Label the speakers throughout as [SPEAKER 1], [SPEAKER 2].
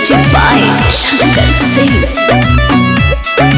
[SPEAKER 1] Music by Shankar Singh.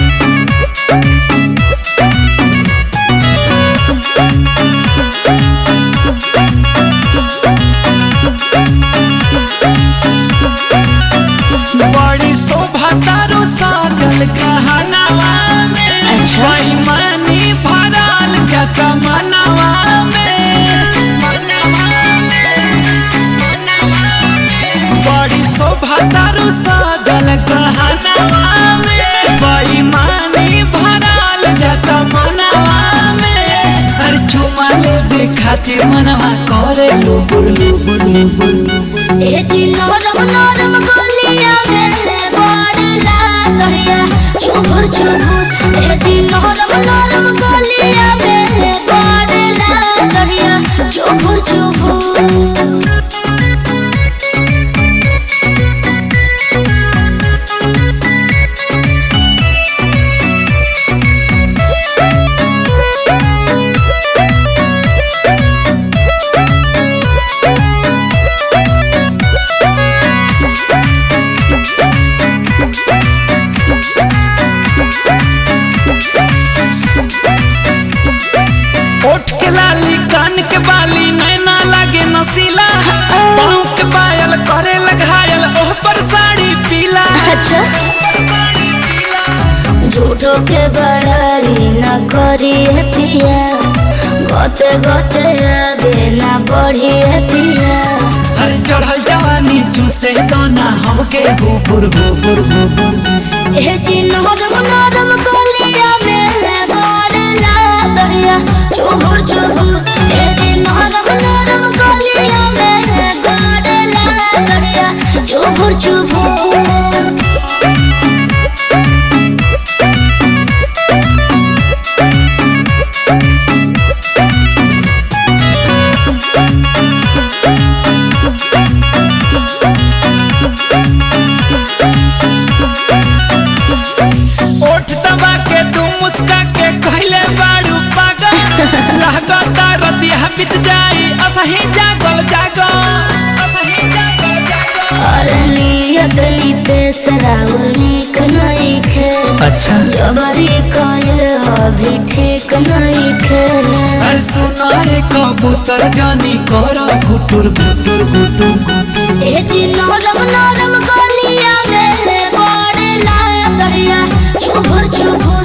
[SPEAKER 2] बड़ी शोभा तारो साजल गहनावा में
[SPEAKER 1] अच्छा।
[SPEAKER 2] बेईमानी भरल जत मनवा में मनवा में, मनवा में। बड़ी शोभा तारो साजल गहनावा में बेईमानी भरल जत मनवा में हर चुमा ले खातिर मनवा करे लुबुर लुबुर लुबुर लुबुर
[SPEAKER 3] ए जी नरम नरम गलिया में बड़ला कहिया चुभुर चुभुर ए जी नरम नरम गलिया में बड़ला कहिया चुभुर चुभुर
[SPEAKER 2] ओठ के लाली कान के बाली नैना लागे नसीला पाँव के पायल करे घायल ओह पर साड़ी पीला
[SPEAKER 3] अच्छा
[SPEAKER 2] साड़ी पीला
[SPEAKER 3] झूठो के बड़ाई न करी है पिया गोते गोते आगे न बढ़ी है पिया
[SPEAKER 2] हर चढ़ल जवानी चूसे दाना हमके गुबुर गुबुर गुबुर
[SPEAKER 3] ए जी नरम नरम गलिया में बड़ला कहिया चुभुर चुभुर ए जी नरम नरम गलिया में बड़ला कहिया चुभुर चुभुर
[SPEAKER 2] ओठ दबा के तू मुस्का के कहले बारू पागल लागता रतिया बीत जाई असही जागल जागल असही जागल जागल
[SPEAKER 3] और नियत नितेश राउर निक नहीं खे
[SPEAKER 2] अच्छा
[SPEAKER 3] जबरी कइल अभी ठीक नहीं खे
[SPEAKER 2] अरे सुनाए कबूतर जानी कर घुटुर घुटुर घुटुर घुटुर
[SPEAKER 3] ए जी नरम नरम गलिया में बड़ला कहिया चुभुर चुभुर